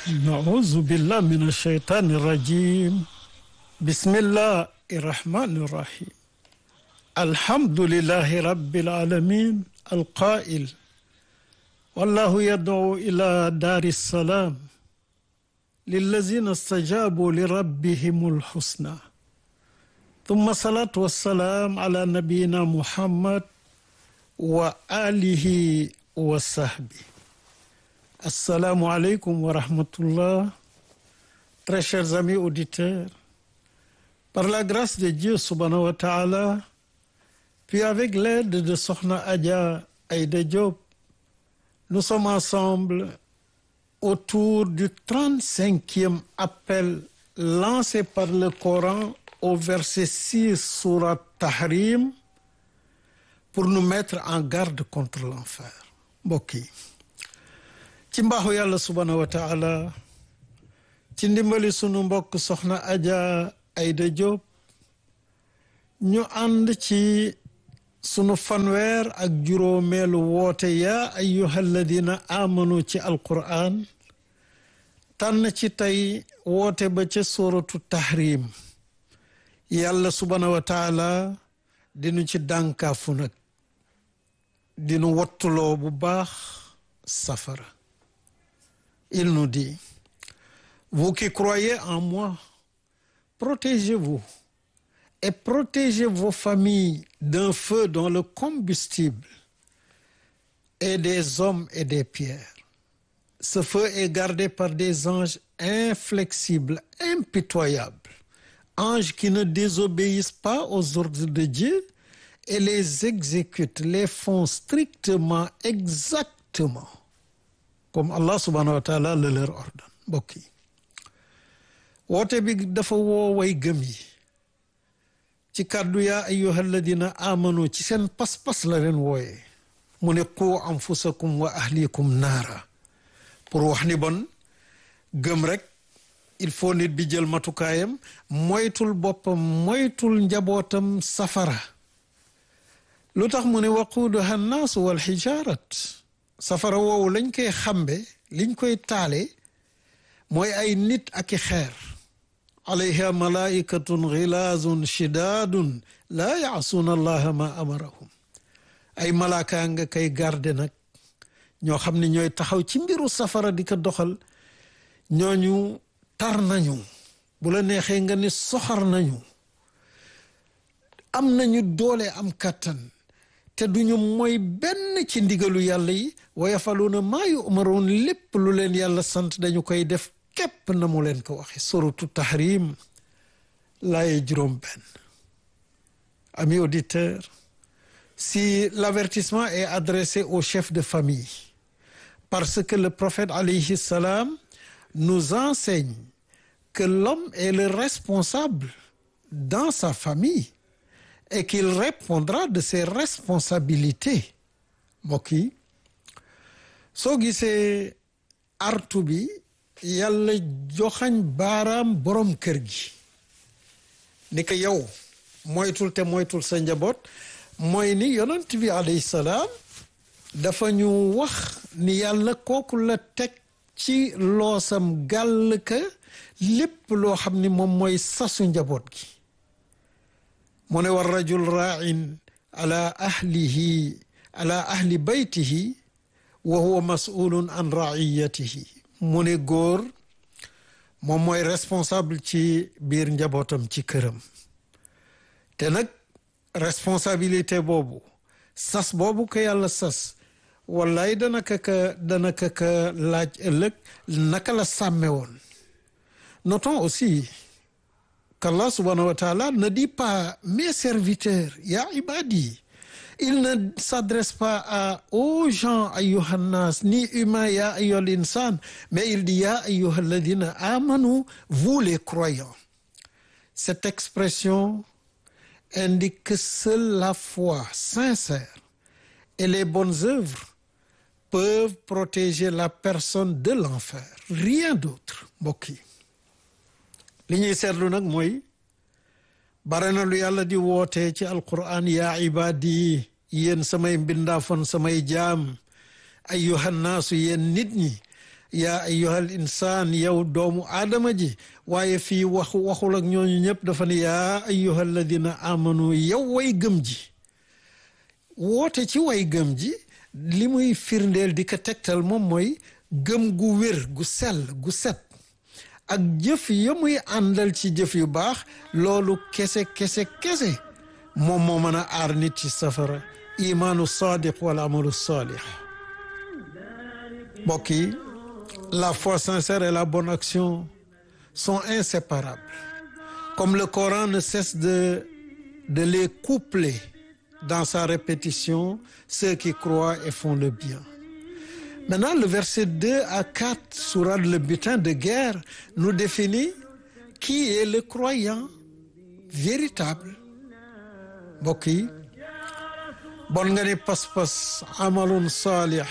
نعوذ بالله من الشيطان الرجيم بسم الله الرحمن الرحيم الحمد لله رب العالمين القائل والله يدعو إلى دار السلام للذين استجابوا لربهم الحسنى ثم الصلاة والسلام على نبينا محمد وآله وصحبه Assalamu alaikum wa rahmatullah. Très chers amis auditeurs, par la grâce de Dieu subhanahu wa ta'ala, puis avec l'aide de Sokhna Adja Aïda Diop, nous sommes ensemble autour du 35e appel lancé par le Coran au verset 6 surat Tahrim pour nous mettre en garde contre l'enfer. mbokk yi ci mbaaxu yàlla subhanahu wa taala ci ndimbali sunu mbokk soxna Adja Aïda Diop ñu ànd ci sunu fanweer ak juróomeelu woote yaa ayyuha alladina amanu ci alquran tànn ci tey woote ba ca suratu tahrim yàlla subhanahu wa taala dinu ci dànkaafu nag dinu wattuloo bu baax safara il nous dit vous qui croyez en moi protégez-vous et protégez vos familles d'un feu dont le combustible est des hommes et des pierres ce feu est gardé par des anges inflexibles impitoyables anges qui ne désobéissent pas aux ordres de Dieu et les exécutent les font strictement exactement comme Allah subhanahu wa taala le leur ordonne mbokk yi woote bi dafa woo way gëm yi ci kàddu yaa ayyuha alladina amanu ci seen pas-pas la leen wooyee mu ne qu anfusakum wa ahlikum naara pour wax ni bon gëm rek il faut nit bi jël matukaayam moytul boppam moytul njabootam safara lu tax mu ne waquuduha nnaasu wal xijaarat safara woowu lañ koy xambe liñ koy taale mooy ay nit ak i xeer alayha malaikatun xilaazun shidaadun laa yaasuuna allaha ma amarahum ay malaaka nga koy garde nag ñoo xam ne ñooy taxaw ci mbiru safara di ko doxal ñooñu tar nañu bu la neexee nga ni soxar nañu am nañu doole am kàttan te duñu mooy benn ci ndigalu yàlla yi wa yafaluuna maa yu'maruun lépp lu leen yàlla sant dañu koy def képp na mu leen ko waxe suratu tahrim laaye juróom benn amis auditeurs si l'avertissement est adressé au chef de famille parce que le prophète alayhi salam nous enseigne que l'homme est le responsable dans sa famille et qu'il répondra de ses responsabilités mbokk yi soo gisee artu bi yàlla joxañ baaraam borom kër gi ni ko yow moytul te moytul sa njaboot mooy ni yonent bi alayhi salaam dafa ñu wax ni yàlla kooku la teg ci loosam gàll ka lépp loo xam ni moom mooy sasu njaboot gi mu ne war rajul raain ala ahlihi ala ahli baytihi wa huwa masulun an raiyatihi mu ne góor moom mooy responsable ci biir njabootam ci këram te nag responsabilité boobu sas boobu ko yàlla sas wallaay dana ka ka dana ka ka laaj ëllëg naka la sàmme woon notons aussi qu'Allah subhanahu wa ta'ala ne dit pas mes serviteurs ya ibadi il ne s'adresse pas à aux gens ayyuhannas ni humains ya ayyuhal insan mais il dit ya ayyuhal ladina amanu vous les croyants cette expression indique que seule la foi sincère et les bonnes œuvres peuvent protéger la personne de l'enfer rien d'autre mbokk yi li ñuy seetlu nag mooy bare na lu yàlla di woote ci alquran yaa ibaadi yéen samay mbindaafoon samay jaam ayyuhannaasu yéen nit ñi yaa ayyuhal insaan yow doomu aadama ji waaye fii waxu waxul ak ñooñu ñëpp dafa ne yaa ayyuhal ladina amanu yow way gëm ji woote ci way gëm ji li muy firndeel di ko tegtal moom mooy gëm gu wér gu sell gu set ak jëf ya muy àndal ci jëf yu baax loolu kese kese kese moom moo mën a aar nit ci safara imaanu sadiq wal amalu salih mbokk yi la foi sincère et la bonne action sont inséparables comme le Coran ne cesse de de les coupler dans sa répétition ceux qui croient et font le bien Maintenant, le verset 2 à 4, sourate le butin de guerre, nous définit qui est le croyant véritable. mbokk yi bon nga ni pas-pas amalun saalix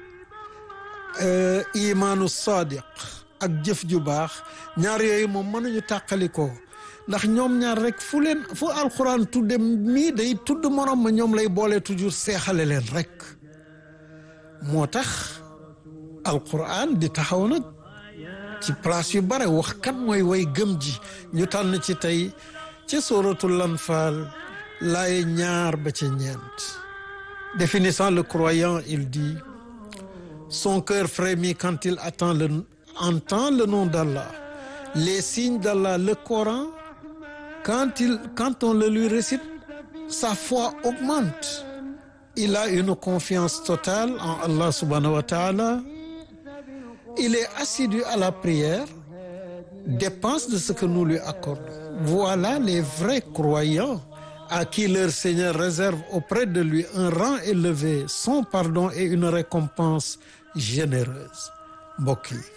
imaanu sadiq ak jëf ju baax ñaar yooyu moom mënuñu tàqalikoo ndax ñoom ñaar rek fu leen fu alxuraan tudde mii day tudd morom ma ñoom lay boole toujours seexale leen rek moo tax alquran di taxaw nag ci place yu bare wax kan mooy way gëm ji ñu tànn ci tey ci suratul anfal laaye ñaar ba ca ñeent définissant le croyant il dit son cœur frémit quand il attend le entend le nom d'Allah les signes d'Allah le Coran quand il quand on le lui récite sa foi augmente il a une confiance totale en Allah subhanahu wa ta'ala il est assidu à la prière dépense de ce que nous lui accordons voilà les vrais croyants à qui leur Seigneur réserve auprès de lui un rang élevé son pardon et une récompense généreuse mbokk yi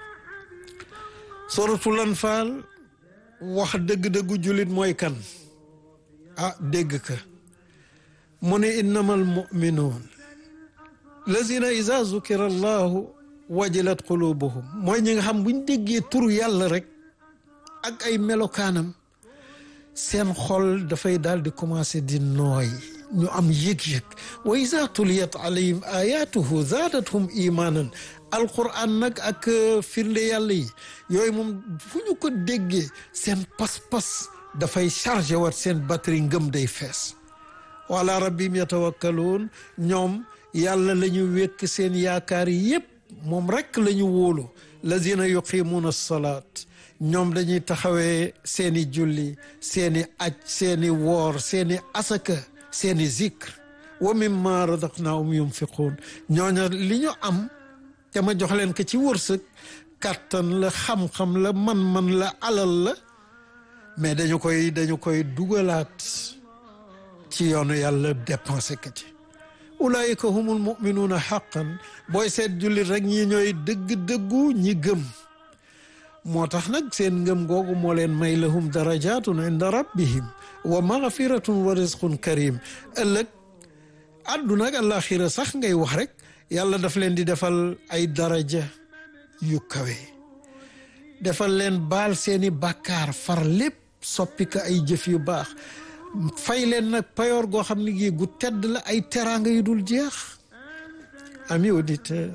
suratul anfal wax dëgg-dëggu jullit mooy kan ah dégg ka mu ne innamal muminuun lazina iza zukira allahu wajilat qulubuhum mooy ñi nga xam buñ déggee turu yàlla rek ak ay melokaanam seen xol dafay daal di commencé di nooy ñu am yëg-yëg wa iza tuliyat alayhim ayatuhu zaadathum imanan alquran nag ak firnde yàlla yi yooyu moom fu ñu ko déggee seen pas-pas dafay chargé wat seen batterie ngëm day fees wala rabbim yatawakkaluun ñoom yàlla la ñu wékk seen yaakaar yépp moom rekk la ñu wóolu lazina yuqimuuna salaat ñoom dañuy taxawee seeni julli seeni aj seeni woor seeni asaka seeni zikr wa mimma razaqnaahum yunfiquun ñooña li ñu am te ma jox leen ko ci wërsëg kàttan la xam-xam la man-man la alal la mais dañu koy dañu koy dugalaat ci yoonu yàlla dépensé ko ci ulaayika humul muminuuna xaqan booy seet jullit rek ñi ñooy dëgg-dëggu ñi gëm moo tax nag seen ngëm googu moo leen may lahum darajatun inda rabbihim wa magfiratun wa rizqun karim ëllëg àdduna ak àllaaxira sax ngay wax rek yàlla daf leen di defal ay daraja yu kawe defal leen baal seeni bàkkaar far lépp soppi ko ay jëf yu baax fay leen nag payoor goo xam ne gii gu tedd la ay teraanga yu dul jeex amis auditeurs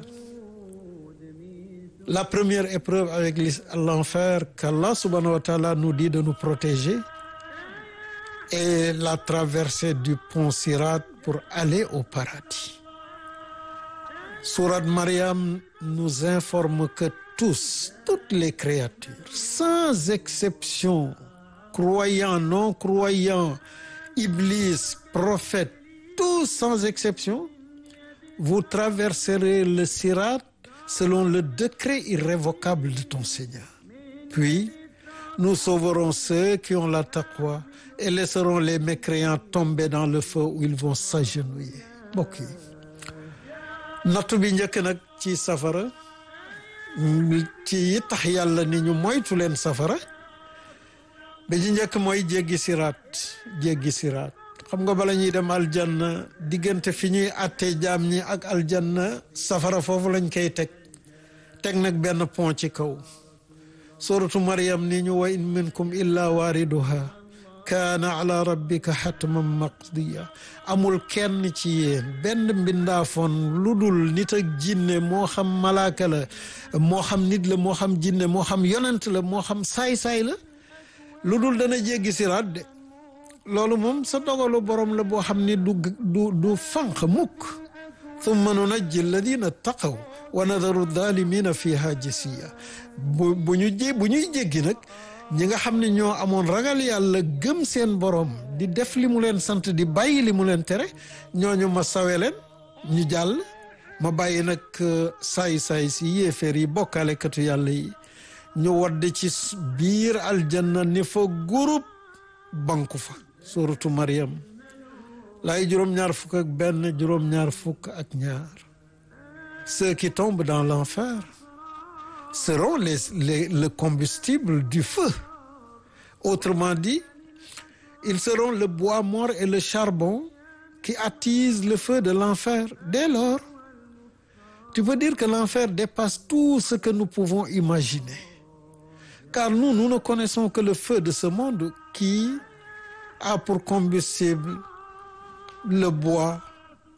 la première épreuve avec l'enfer qu'Allah subhanahu wa ta'ala nous dit de nous protéger est la traversée du pont Sirat pour aller au paradis Sourate Mariam nous informe que tous toutes les créatures sans exception croyants non croyants Iblis prophètes tous sans exception vous traverserez le Sirat selon le décret irrévocable de ton Seigneur. Puis, nous sauverons ceux qui ont la taqwa et laisserons les mécréants tomber dans le feu où ils vont s'agenouiller. mbokk yi nattu bi njëkk nag ci safara ci yi tax yàlla ni ñu moytu leen safara bi ci njëkk mooy jéggi siraat jéggi siraat xam nga bala ñuy dem aljanna diggante fi ñuy àttee jaam ñi ak aljanna safara foofu lañ koy teg teg nag benn pont ci kaw suratu Maryam ni ñu wa in minkum illa waariduha kaana ala rabbika xatman maqdiya amul kenn ci yéen benn mbindaafoon lu dul nit ak jinne moo xam malaaka la moo xam nit la moo xam jinne moo xam yonent la moo xam saay-saay la lu dul dana jéggi siraat de loolu moom sa dogalu borom la boo xam ni du du du fanq mukk thumma nunajji alladina taqaw wa nadaru dalimina fiha jasiya bu bu ñu jé bu ñuy jéggi nag ñi nga xam ne ñoo amoon ragal yàlla gëm seen borom di def li mu leen sant di bàyyi li mu leen tere ñooñu ma sawe leen ñu jàll ma bàyyi nag saay-saay si yéeféer yi bokkaalekatu yàlla yi ñu wadde ci biir aljanna ni fa groupe banku fa suratu Maryam laay juróom-ñaar fukk ak benn juróom-ñaar fukk ak ñaar ceux qui tombent dans l'enfer seront les, les le combustible du feu autrement dit ils seront le bois mort et le charbon qui attisent le feu de l'enfer dès lors tu peux dire que l'enfer dépasse tout ce que nous pouvons imaginer car nous nous ne connaissons que le feu de ce monde qui a pour combustible le bois